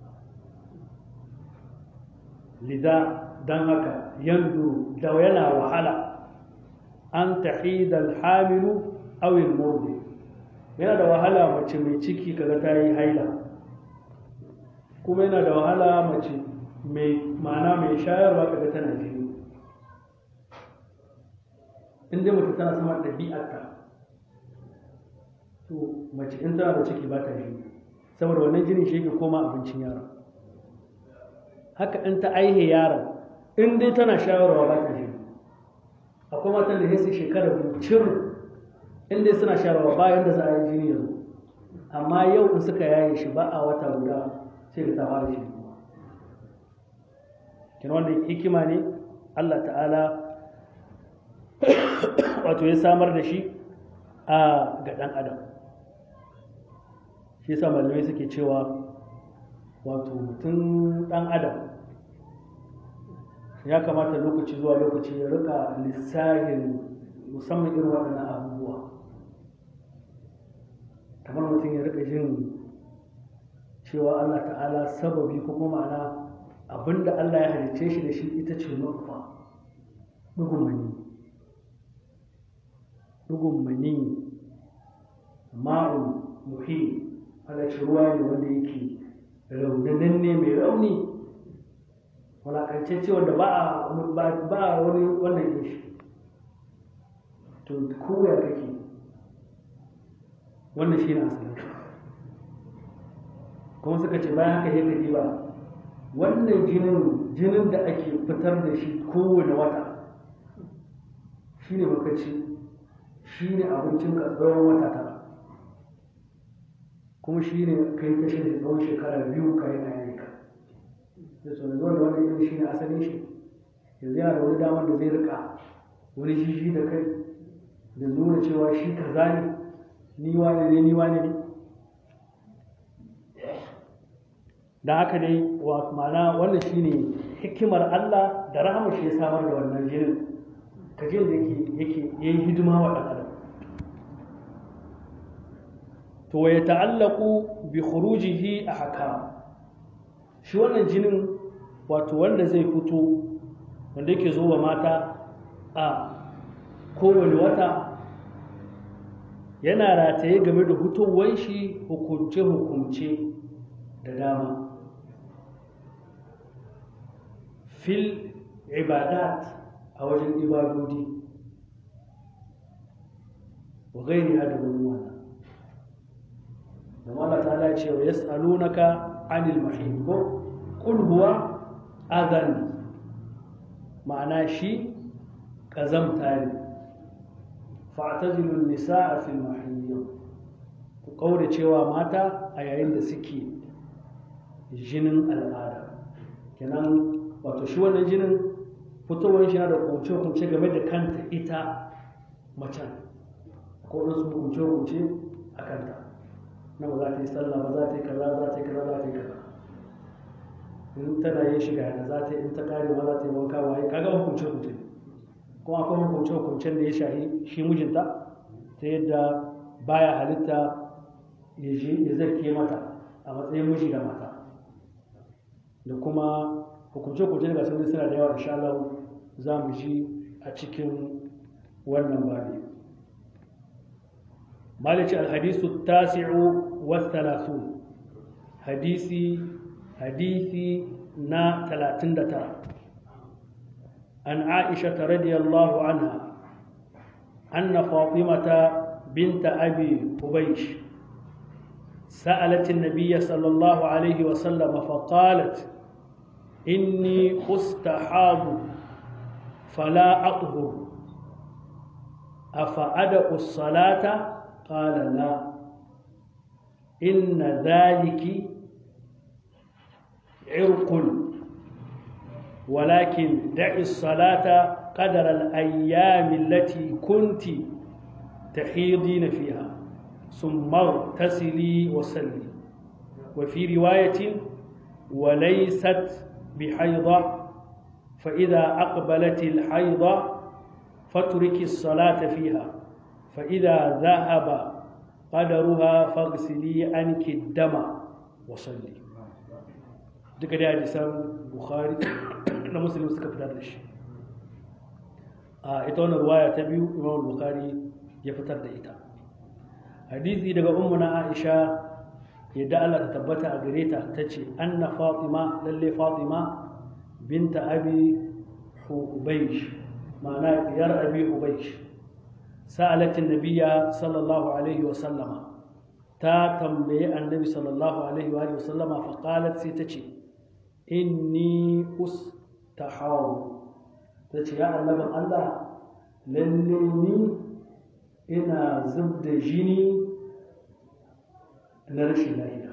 lida don haka yanzu da yana wahala an tahidal hamilu awil murdi yana da wahala mace mai ciki kaga ta yi haila kuma yana da wahala mace mai ma'ana mai shayarwa kaga tana jini in dai mace tana sama ɗabi'arta to mace in tana da ciki ba ta jini saboda wannan jinin shi yake koma abincin yaron haka in ta aihe yaron in dai tana shayarwa ba ta jini akwai matan da sai shekara biyu cir in dai suna shayarwa bayan da za a yi jini yanzu amma yau in suka yaye shi ba a wata guda sai da ta fara shi kuma kina wannan hikima ne Allah ta'ala wato ya samar da shi a ga ɗan adam shi yasa malamai suke cewa wato mutum ɗan adam ya kamata lokaci zuwa lokaci ya rika lissahin musamman irin waɗannan abubuwa kamar mutum ya rika jin cewa Allah ta'ala sababi ko kuma ma'ana abinda Allah ya halicce shi da shi ita ce nufa ɗugun mani ɗugun mani ma'un muhi halarci ruwa ne wanda yake raunanan ne mai rauni walakancece wanda ba a wani wannan yin shi to koya kake wannan shi ne asalin kuma suka ce bayan haka yake ba wannan jinin jinin da ake fitar da shi kowane wata shi ne makaci shi ne abincin ka tsawon wata tara kuma shi ne kai ta shi tsawon shekara biyu ka yi ayyuka da so da zuwa da wannan yin shi ne asalin shi yanzu yana da wani damar da zai rika wani shi da kai da nuna cewa shi kaza ne ni wane ne ni wane ne da haka dai wa ma'ana wannan shine hikimar Allah da rahama shi ya samar da wannan jinin kaje da yake yake yayi hidima wa dan adam to ya ta'allaqu bi khurujihi ahkam shi wannan jinin wato wanda zai fito wanda yake zo wa mata a kowane wata yana rataye game da hutowar shi hukunce-hukunce da dama fil ibadat a wajen ibadodi wa gairi da wani wannan da Allah ta ce wa yas'alunaka anil mahid ko qul huwa adhan ma'ana shi kazamta ne fa'tazilun nisaa fil mahid ku kaure cewa mata a yayin da suke jinin al'ada kenan wato shi wannan jinin fitowar shi na da kunce-kunce game da kanta ita macen ko wasu kunce-kunce a kanta na ba za ta yi sallah ba za ta yi kaza za ta yi kaza za ta yi kaza in tana yin shiga da za ta yi in ta kare ma za ta yi wanka waye kaga hukunce-kunce kuma akwai hukunce-hukuncen da ya shahi shi mijinta ta yadda baya halitta ya zarke mata a matsayin miji da mata da kuma hukunce-hukunce daga sauri suna da yawa insha Allah za mu ji a cikin wannan babi malici alhadisu tasi'u wa talatin hadisi hadisi na 39 an aisha radiyallahu anha anna fatimata binta abi hubaysh سألت النبي صلى الله عليه وسلم فقالت إني أستحاض فلا أطهر أفأدأ الصلاة قال لا إن ذلك عرق ولكن دع الصلاة قدر الأيام التي كنت تحيضين فيها ثم اغتسلي وسلي وفي رواية وليست بحيضة فإذا أقبلت الحيضة فاترك الصلاة فيها فإذا ذهب قدرها فاغسلي عنك الدم وصلي duka da hadisan bukhari na muslim suka fitar da shi a ita wannan ruwaya ta biyu imam bukhari ya fitar da ita hadisi daga ummu na aisha yadda Allah ta tabbata a gare ta tace anna fatima lalle fatima binta abi hubaysh ma'ana diyar abi hubaysh sa'alat an-nabiyya sallallahu alaihi wa sallama ta tambayi annabi sallallahu alaihi wa sallama fa qalat sai tace inni ustahawu tace ya annabin Allah lalle ni ina zub da jini na rashin lafiya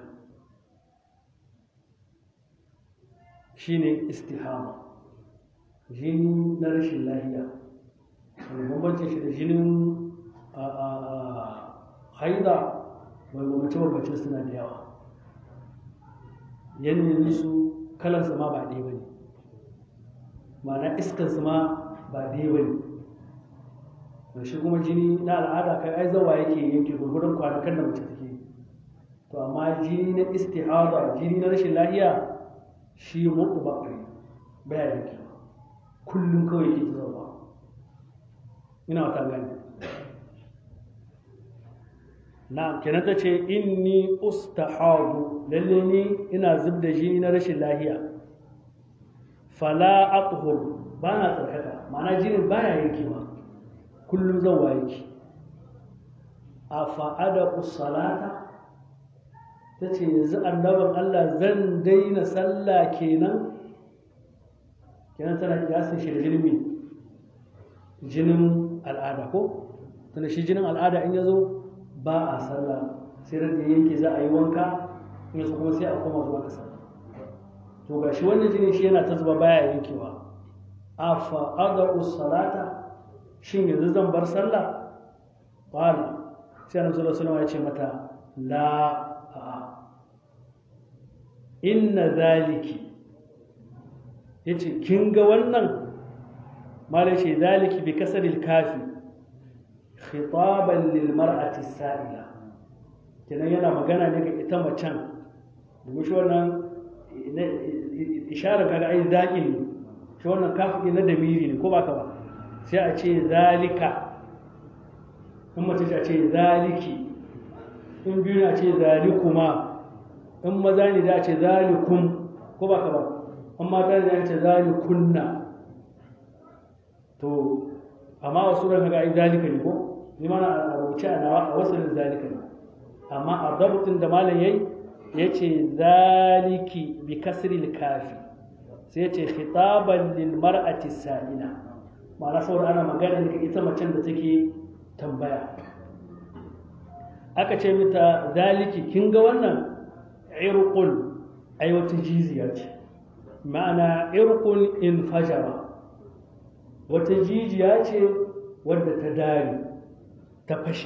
shine istihama jini na rashin lafiya wani bambancin shi da jinin haida mai bambance-bambancin suna da yawa yanayin su kalansa ma ba ɗaya ba ne ma'ana iskansu ma ba ɗaya ba ne mai shi kuma jini na al'ada kai ai zawa yake yanke gurgurun kwanakan da mace take to amma jini na istihada jini na rashin lahiya shi mutu ba kai baya yanke kullum kawai yake ta zawa ina wata gani na kenan ta ce inni ustahadu lalle ni ina zub da jini na rashin lahiya fala athur ba na tsarkaka ma'ana jinin baya yankewa kullum zan waye ki a fa'ada salata ta ce yanzu annaban Allah zan daina sallah kenan kenan tana kiyasin shi da jinin jinin al'ada ko tana shi jinin al'ada in ya zo ba a sallah sai da yanke za a yi wanka yanzu kuma sai a koma zuwa ga sallah to ga shi wannan jinin shi yana ta zuba baya yankewa a fa'ada salata shin yanzu zan bar sallah qala sai annabi sallallahu alaihi ya ce mata la a inna zaliki yace kin ga wannan malai shi zaliki bi kasril kafi khitaban lil mar'ati sa'ila kenan yana magana ne ga ita macen domin shi wannan isharar kaga ai zaƙin ne shi wannan kafi na damiri ne ko ba ka ba sai a ce zalika in mace a ce zaliki in biyu na ce zalikuma in maza ne da a ce zalikum ko ba ka ba in mata ne da ce zalikunna to amma wasu ran kaga ai zalika ne ko ni mana a rubuce a nawa a wasu zalika ne amma a dabutin da malam yayi yace zaliki bi kasril kafi sai yace khitaban lil mar'ati sa'ila ma'ana saboda ana magana ne ita macen da take tambaya aka ce mita zaliki kin ga wannan irqul ai wata jiziya ce ma'ana irqul in fajara wata jijiya ce wadda ta dare ta fashe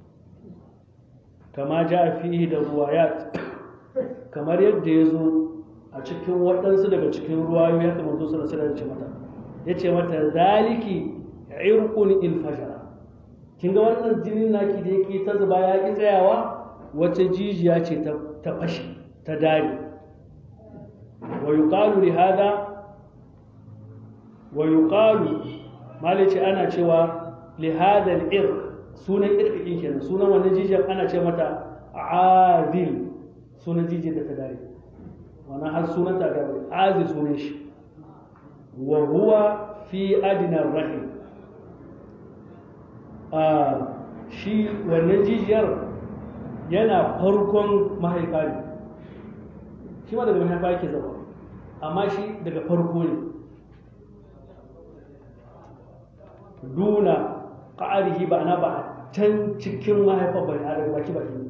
kama ja fihi da ruwayat kamar yadda ya zo a cikin waɗansu daga cikin ruwayoyi haka manzo sallallahu alaihi wasallam ya ce mata ya ce mata zaliki irqun il fajara kin ga wannan jinin naki da yake ta zuba ya ki tsayawa wata jijiya ce ta ta fashi ta dare wa yuqalu li hada wa yuqalu malice ana cewa li hada al irq sunan irqin kenan sunan wannan jijiyar ana ce mata azil sunan jijiyar da ta dare wannan har sunan ta dare azil sunan shi wa huwa fi adina rahim a shi wannan jijiyar yana farkon mahaifa ne shi ma daga mahaifa yake zama amma shi daga farko ne duna ƙa'arihi ba na ba can cikin mahaifa ba ne a daga baki baki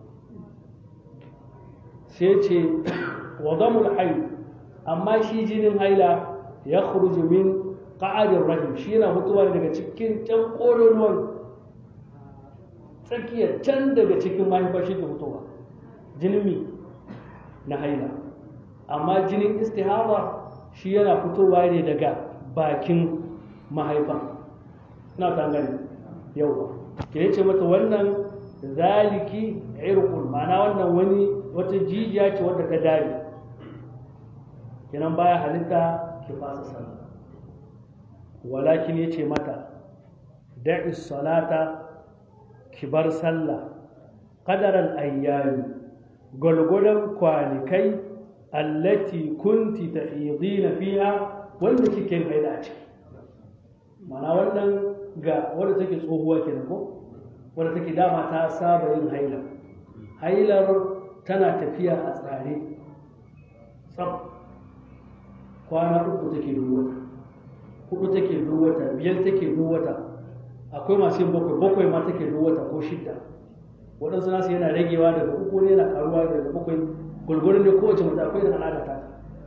sai ce wadamul hayu amma shi jinin haila ya khuruju min ƙa'arin rahim shi yana mutuwa daga cikin can ƙololuwan tsakiyar can daga cikin mahaifa shi ke mutuwa jinin mi na haila amma jinin istihaba shi yana fitowa ne daga bakin mahaifa na ta gani yauwa ke ce mata wannan zaliki irqul ma'ana wannan wani wata jijiya ce wadda ka dare kenan baya halitta ki fasa sallah walakin ya ce mata da'i salata ki bar sallah qadaral ayyami gwalgwadon kwanikai allati kunti tahidina fiha wanda kike haila a ciki mana wannan ga wadda take tsohuwa kenan ko wadda take dama ta saba yin haila hailar tana tafiya a tsare tsab kwana uku take duwata hudu take duwata biyar take duwata akwai masu yin bakwai bakwai ma take duwata ko shidda waɗansu nasu yana ragewa daga uku ne yana karuwa daga bakwai gulgurin ne kowace mace akwai da al'ada ta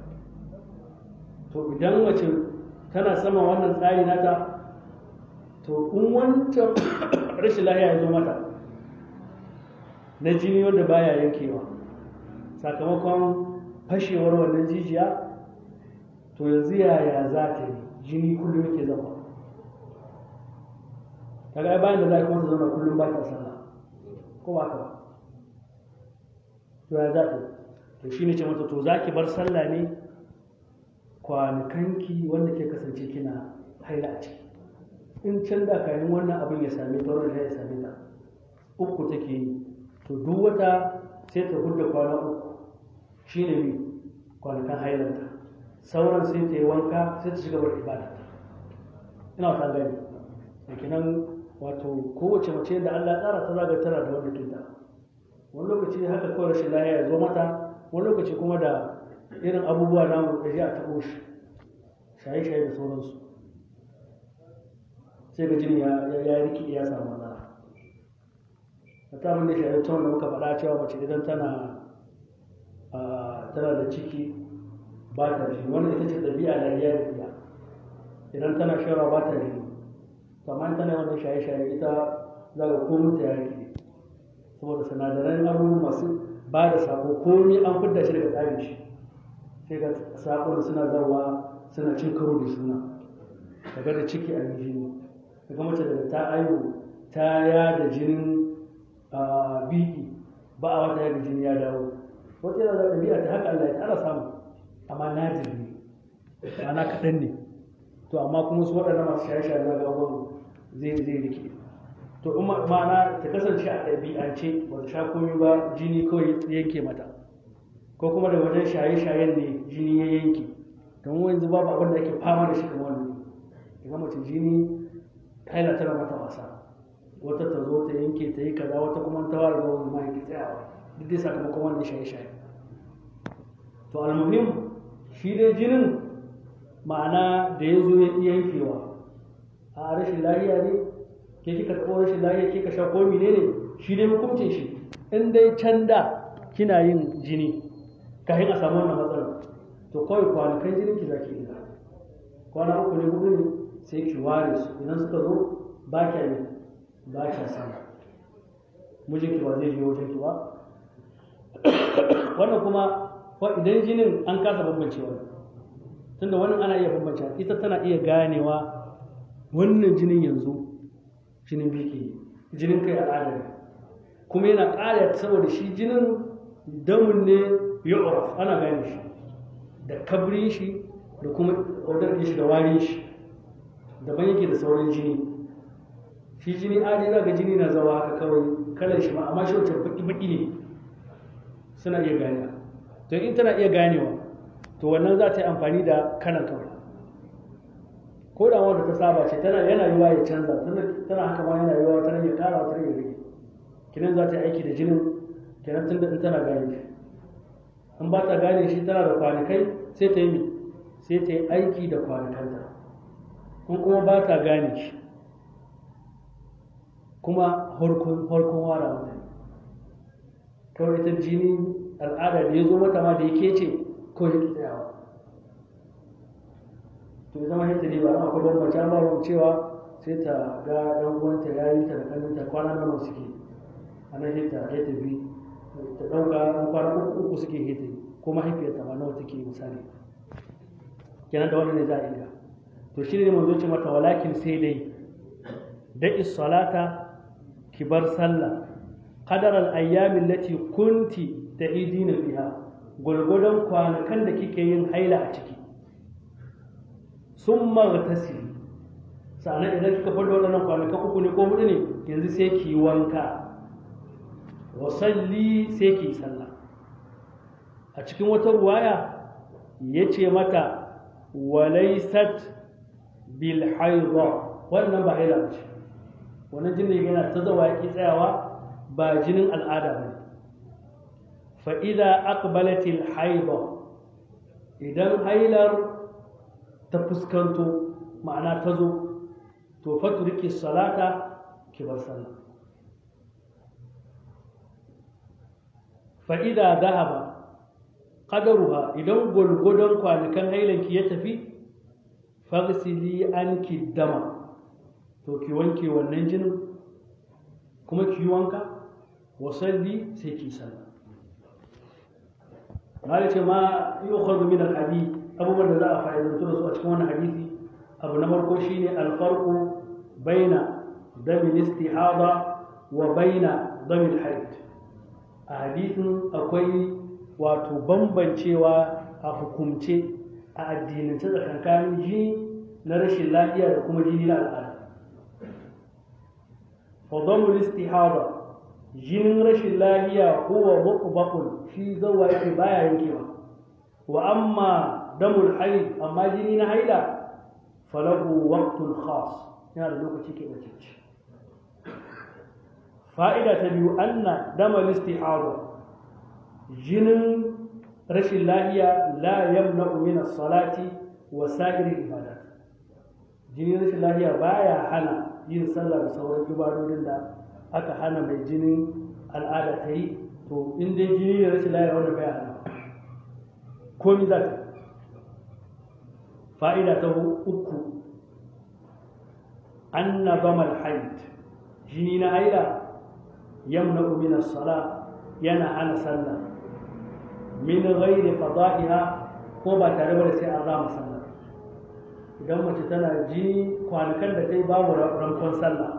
to idan mace tana sama wannan tsari nata to in wancan rashin lahiya ya zo mata na jini wanda baya yankewa sakamakon fashewar wannan jijiya to yanzu yaya za ta yi jini kullum yake zama kaga bayan da za ka wata zauna kullum ba ta sallah ko ba ka ba to ya za ta yi to shi ne ce mata to za ki bar sallah ne kwanakanki wanda ke kasance kina haila a ciki in can da kayan wannan abin ya same ta wannan ya same ta uku take yi to duk wata sai ta hudda kwana uku shine ne kwanakan hailanta sauran sai ta yi wanka sai ta shiga bar ibada ina wata gani da kenan wato kowace mace da Allah tsara ta zaga tana da wanda kinta wani lokaci haka kawai rashin lahiya ya zo mata wani lokaci kuma da irin abubuwa namu da a taɓo shi shaye-shaye da sauransu sai ga jini ya riki ya samu matsala a ta abin da shaye ta wanda muka faɗa cewa mace idan tana tana da ciki ba ta jini wannan ita ce ɗabi'a da ya riya idan tana shara ba ta jini amma tana wannan shaye-shaye ita za ga komin ta ya riki saboda sinadaran abubuwa masu ba da sako komi an fidda shi daga tsarin shi sai ga sakon suna zarwa suna cin karo da suna daga da ciki a jini daga mace daga ta aihu ta ya da jinin biki ba a wata yadda jini ya dawo wata yana da ɗabi'a ta haka Allah ya ana samu amma nadir ne ana kaɗan ne to amma kuma su waɗanda masu shaye-shaye na ga abubuwan zai zai rike to in ma'ana ta kasance a ɗabi'ance ba ta sha komi ba jini kawai yanke mata ko kuma da wajen shaye-shayen ne jini ya yanke don yanzu babu abin da ake fama da shi kamar wannan daga mace jini haila tana mata wasa wata ta zo ta yanke ta yi kaza wata kuma ta ware wani ma yake tsayawa duk dai sakamakon wannan shaye-shaye to almuhim shi dai jinin ma'ana da ya zo ya yankewa a rashin lahiya ne ke kika taɓo rashin lahiya kika sha ko menene shi dai hukuncin shi in dai can da kina yin jini kafin a samu wannan matsalar to kawai kwanakan jinin ki zaki ina kwana uku ne hudu ne sai ki ware su idan suka zo ba kya ne ba kya sama mijinki ba zai je wajen ki ba wannan kuma idan jinin an kasa bambancewa tunda wannan ana iya bambance ita tana iya ganewa wannan jinin yanzu jinin biki jinin kai al'ada ne kuma yana ƙara saboda shi jinin damun ne yu'raf ana gane shi da kabrin shi da kuma odar shi da warin shi daban yake da sauran jini shi jini adi za ga jini na zawa haka kawai kalar shi ma amma shi wancan baki baki ne suna iya ganewa to in tana iya ganewa to wannan za ta yi amfani da kalan kawai ko da wanda ta saba ce tana yana yiwa ya canza tana haka ma yana yiwa tana ya kara wata ya rage kinan za ta yi aiki da jinin kenan tun da in tana gane shi in ba ta gane shi tana da kwanakai sai ta yi sai ta yi aiki da kwanakanta in kuma ba ta gane shi kuma farkon wara mata kawai ita jini al'ada da ya zo mata ma da yake ce kawai yake tsayawa to ya zama yadda ne ba na akwai bambanci an ba cewa sai ta ga ɗan uwanta ya yi ta da kaninta kwana nawa suke a nan sai ta ya tafi ta ɗauka an kwana uku uku suke hete ko mahaifiyarta ma nawa take misali kenan da wannan ne za a yi to shi ne manzo ce mata walakin sai dai da'i salata ki bar sallah qadar al ayyam allati kunti ta'idina fiha gulgudan kwanakan da kike yin haila a ciki summa tasiri sannan idan kika fada waɗannan kwanakan uku ne ko hudu ne yanzu sai ki yi wanka wa salli sai ki yi sallah a cikin wata ruwaya ya ce mata walaisat bil haidha wannan ba haila ce wannan jinin yana ta zawa ya tsayawa ba jinin al'ada ba ne fa idza aqbalat al haidha idan hailar ta fuskanto ma'ana ta zo to faturiki salata ki bar sallah fa idza dhahaba qadaruha idan gulgudon kwanakan hailanki ya tafi fagsili anki dama to ki wanke wannan jinin kuma ki wanka wasalli sai ki sallah mali ce ma yukhadhu min al-hadith abubuwan da za a fa'idantu da su a cikin wannan hadisi abu na farko shine al-farqu baina dami istihada wa baina dami al-hayd a hadisin akwai wato bambancewa a hukumce a addinance tsakankanin jini na rashin lafiya da kuma jini na al'ada fadamul istihada jinin rashin lafiya huwa muqbaqun shi zawa yake baya yankewa wa amma damul haid amma jini na haila falahu waqtun khas yana da lokaci ke bace fa'ida ta biyu anna damal istihada jinin rashin lahiya la yamna'u min as-salati wa sa'ir ibadat jinin rashin lahiya baya hana yin sallah da sauran ibadodin da aka hana mai jinin al'ada ta yi to in dai jini ne rashin lahiya wanda baya hana komi za ta fa'ida ta uku anna damal haid jini na haila yamna'u min as-salah yana hana sallah min ghairi qada'iha ko ba tare da sai an rama sallah idan mace tana ji kwanakan da ta yi babu rankon sallah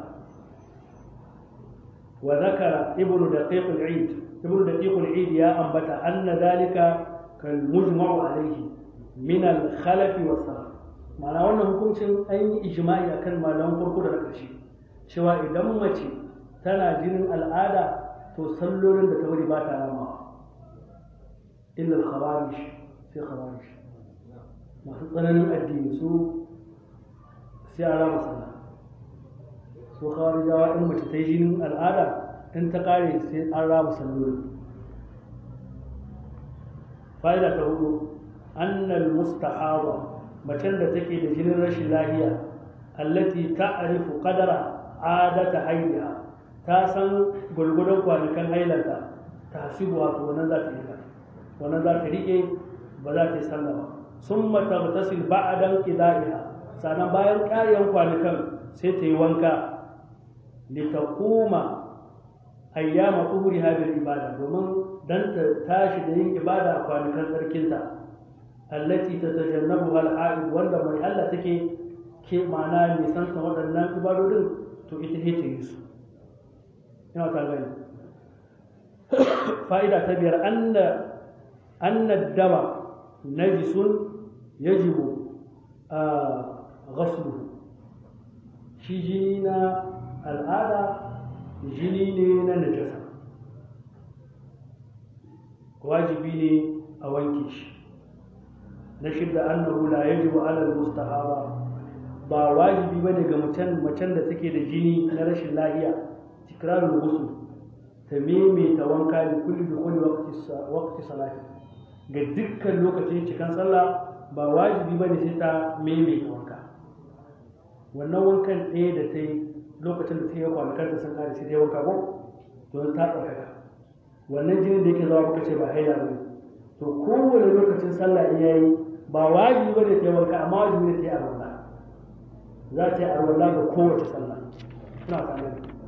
wa zakara ibnu daqiq al-eid ibnu daqiq al-eid ya ambata anna dalika kal mujma'u alayhi min al-khalaf wa salaf ma'ana wannan hukuncin an yi ijma'i akan malaman farko da ƙarshe cewa idan mace tana jinin al'ada to sallolin da ta bari ba ta ramawa illa al-khawarij sai khawarij masu tsananin addini su sai a rama sallah su khawarijawa in mace ta yi jinin al'ada in ta kare sai an rama sallolin fa'ida ta hudu annal mustahaba macen da take da jinin rashin lahiya allati ta'rifu qadara adata haidiha ta san gulgudan kwanakan hailanta ta hasibu wato wannan za ta yi wannan za ta rike ba za ta yi sallah ba sun matartasil ba'adan qida'iha sannan bayan ƙariyan kwanakan sai ta yi wanka litaquma ayyama tuhuriha bil ibada domin dan ta tashi da yin ibada a kwanakan tsarkinta allati tatajannabu al haid wanda mai Allah take ke mana nisanta waɗannan ibadodin to ita ce ta yi su ina ta gani fa'ida ta biyar anna anna dama najisun yajibu a ghasluhu shi jini na al'ada jini ne na najasa wajibi ne a wanke shi na shidda annahu la yajibu ala al-mustahaba ba wajibi bane ga mutum macen da take da jini na rashin lahiya tikrarul ghusl ta maimaita wanka da kulli bi kulli waqti salati ga dukkan lokacin cikan sallah ba wajibi bane sai ta maimaita wanka wannan wankan ɗaya da ta yi lokacin da ta yi kwanakan ta sun kare sai ta yi wanka ko don ta tsarkaka wannan jinin da yake zama muka ce ba haila ba ne to kowane lokacin sallah in yayi ba wajibi ba ne ta yi wanka amma wajibi ne ta yi arwala za ta yi arwala ga kowace sallah ina tare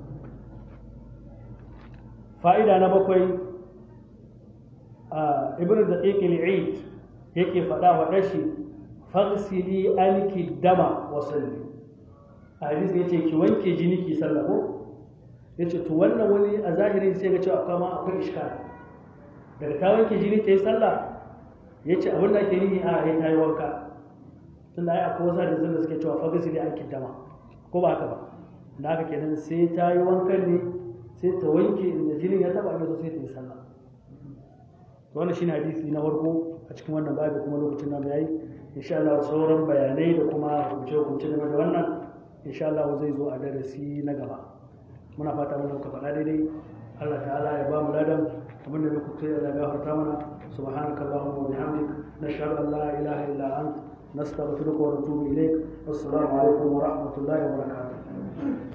fa'ida na bakwai a ibn da ƙiƙil eid yake faɗa wa ɗashi faghsili anki dama wa salli a hadisi yace ki wanke jini ki sallah ko yace to wannan wani a zahirin sai ga cewa akwai ma akwai iskal daga ta wanke jini ta yi sallah yace abin da ake nihi a ya ta yi wanka tunda ai akwai wasu hadisan da suke cewa faghsili anki dama ko ba haka ba da haka kenan sai ta yi wankan ne sai ta wanke inda jinin ya taba ne sai ta yi sallah to wannan shine hadisi na farko a cikin wannan babu kuma lokacin nan yayi insha Allah sauran bayanai da kuma hukunce hukunce game da wannan insha Allah zai zo a darasi na gaba muna fata mun ka faɗa daidai Allah ta'ala ya ba mu ladan abin da muka kai Allah ya gafarta mana subhanakallahumma wa bihamdik nashhadu an la ilaha illa ant nastaghfiruka wa natubu ilaik assalamu alaikum wa rahmatullahi wa barakatuh